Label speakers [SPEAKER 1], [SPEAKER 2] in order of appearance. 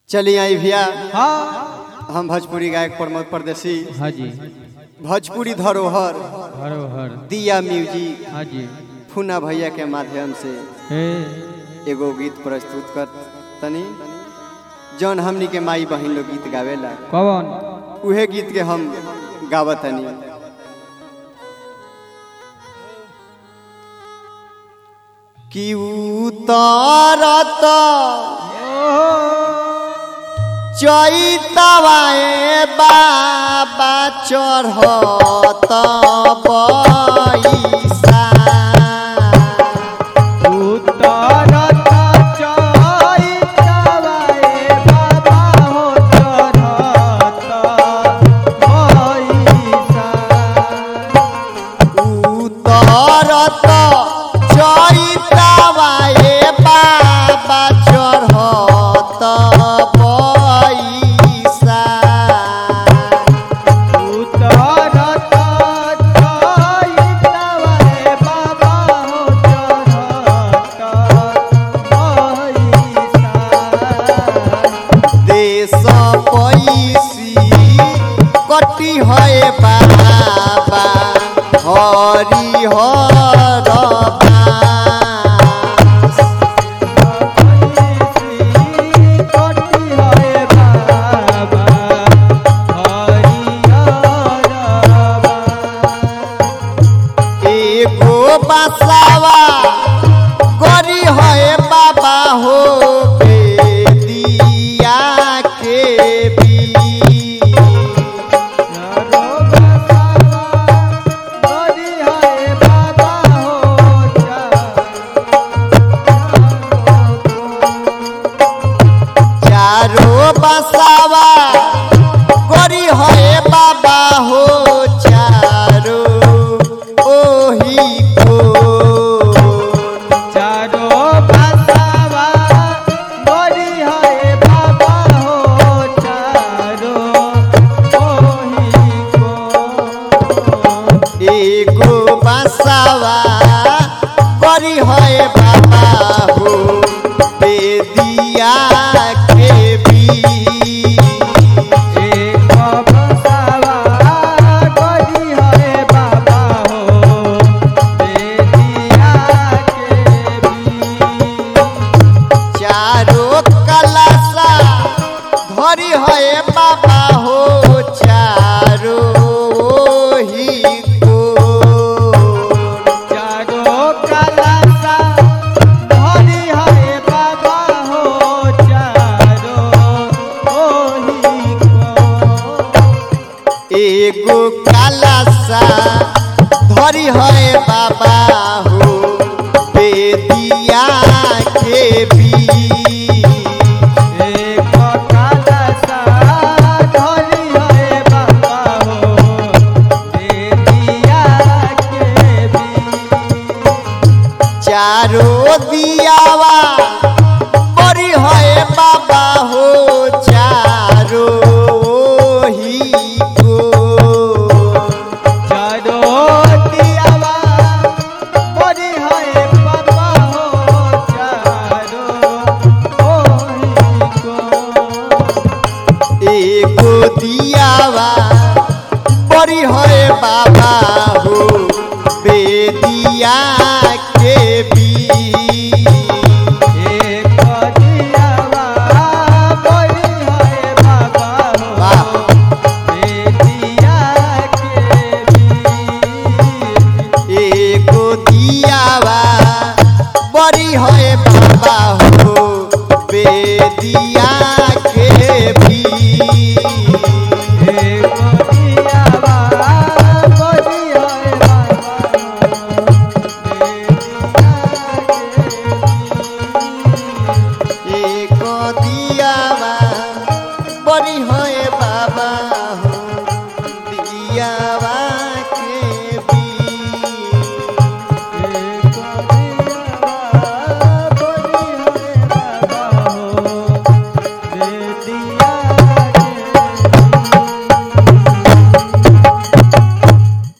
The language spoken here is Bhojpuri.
[SPEAKER 1] चलिए आई भैया
[SPEAKER 2] हाँ
[SPEAKER 1] हम भोजपुरी गायक प्रमोद परदेसी
[SPEAKER 2] हाँ जी
[SPEAKER 1] भोजपुरी धरोहर
[SPEAKER 2] हरोहर
[SPEAKER 1] दिया म्यूजिक
[SPEAKER 2] हाँ जी
[SPEAKER 1] फूना भैया के माध्यम से
[SPEAKER 2] हे
[SPEAKER 1] एगो गीत प्रस्तुत कर तनी जौन हमनी के माई बहन लोग गीत गावेला
[SPEAKER 2] कौन
[SPEAKER 1] उहे गीत के हम गावतनी कि उतारत चैतवाए बाबा चढ़त पैसा
[SPEAKER 2] उतरत चैतवाए बाबा हो चढ़त पैसा
[SPEAKER 1] उतरत चैतवाए बाबा चढ़त पैसा
[SPEAKER 2] उतरत चैतवाए बाबा हो चढ़त पैसा
[SPEAKER 1] देश पैसी कटी है बाबा हरि हर बास। एगो बसावा गरी है बाबा हो बेदिया के भी चारो बसावा गरी है बाबा हो चारो ओही को एगो बसावा गरी है बाबा हो बेदिया के भी चारो कलसा धरी है बाबा हो चारो ओही को एगो कलसा धरी है बाबा हो बेदिया के भी चारो दियावा बड़ी है बाबा हो चारो ओही को एगो दियावा बड़ी है बाबा